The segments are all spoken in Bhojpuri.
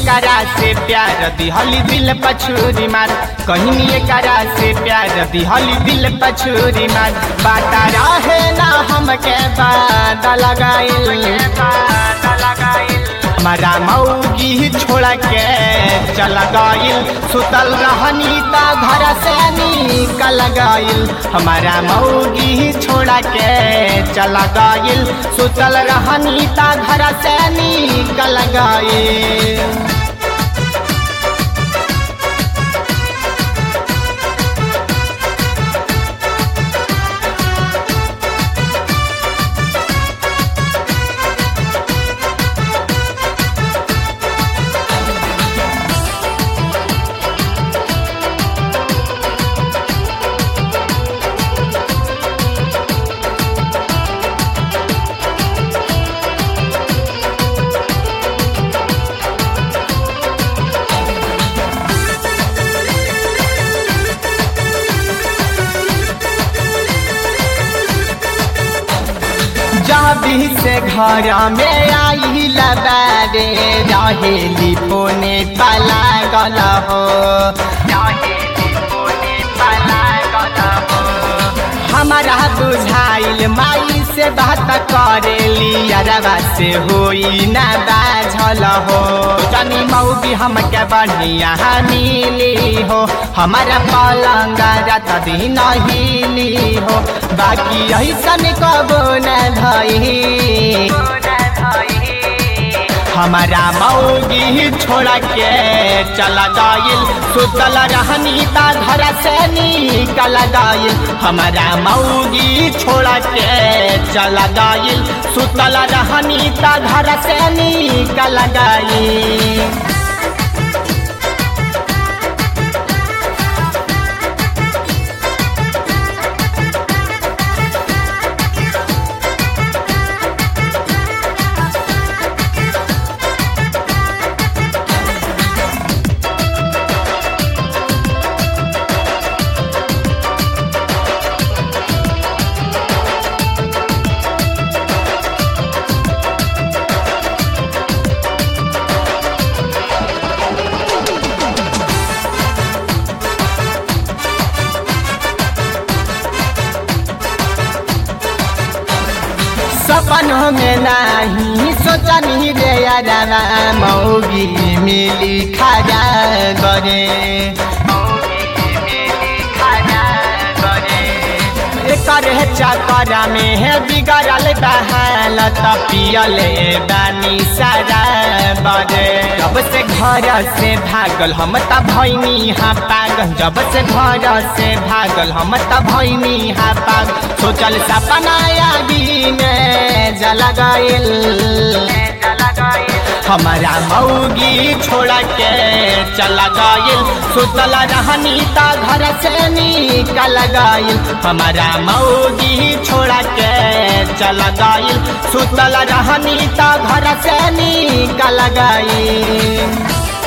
एकरा से प्यार दिहली दिल पछूरी मार कहनी एकरा से प्यार दिहली दिल पछूरी मार बाटा रहे ना हमके बाद लगाइल हमारा मौगी छोड़ के चल गइल सुतल रहनी त घर से निकल गइल हमारा मौगी छोड़ के चल गइल सुतल रहनी त घर से निकल गइल जाबी से घर में आई लबारे रहेली फोने पला गल हो रहेली फोने पला गल हो हमारा बुझाइल माई से बात करेली अरबा से होई ना बाझल हो तनी मौगी हमके बढ़िया मिली हो हमारा पलंग रात दिन हिली हो बाकी ऐसन कबो न धई हमारा मौगी छोड़ के चल गइल सुतल रहनी ता घर से निकल गइल हमारा मौगी छोड़ के चल गइल सुतल रहनी ता घर से निकल गइल सपनों में नहीं सोचनी रे यारा मौगी मिली खाजा गरे करे चक्कर में है बिगड़ल बहाल पियले बानी सारा बरे जब से घर से भागल हम त भैनी हा पागल जब से घर से भागल हम त भैनी हा पागल सोचल सपना यादी में जल गइल हमारा मौगी छोड़ के चल गइल सुतल रहनी त घर से निकल गइल हमारा मौगी छोड़ के चल गइल सुतल रहनी त घर से निकल गइल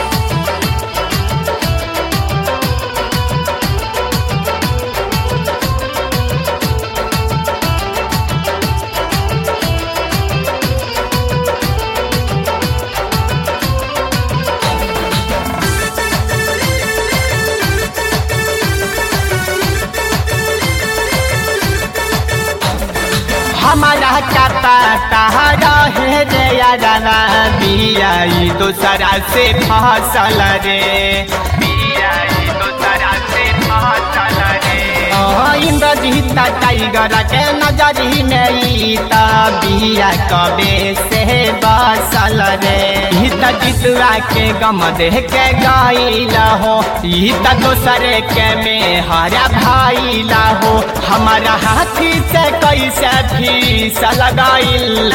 हमारा का पता रहे रे यारा बियाई दूसरा से फसल रे बियाई दूसरा से फसल रे इंद्रजीत टाइगर के नजरी नहीं त बिया कबे से बसल रे हित जितवा के गम देह के गईल हो हित दोसरे के में हरा भाईल हो हमारा हाथी से कैसे फीस लगाइल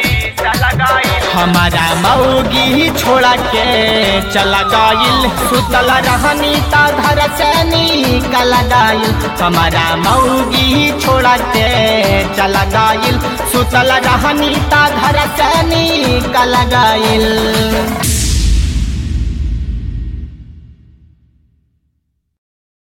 हमारा मौगी छोड़ के चल गइल सुतल रहनी त घर से निकल गइल हमारा मौगी छोड़ के चल गइल सुतल रहनी त घर से निकल गइल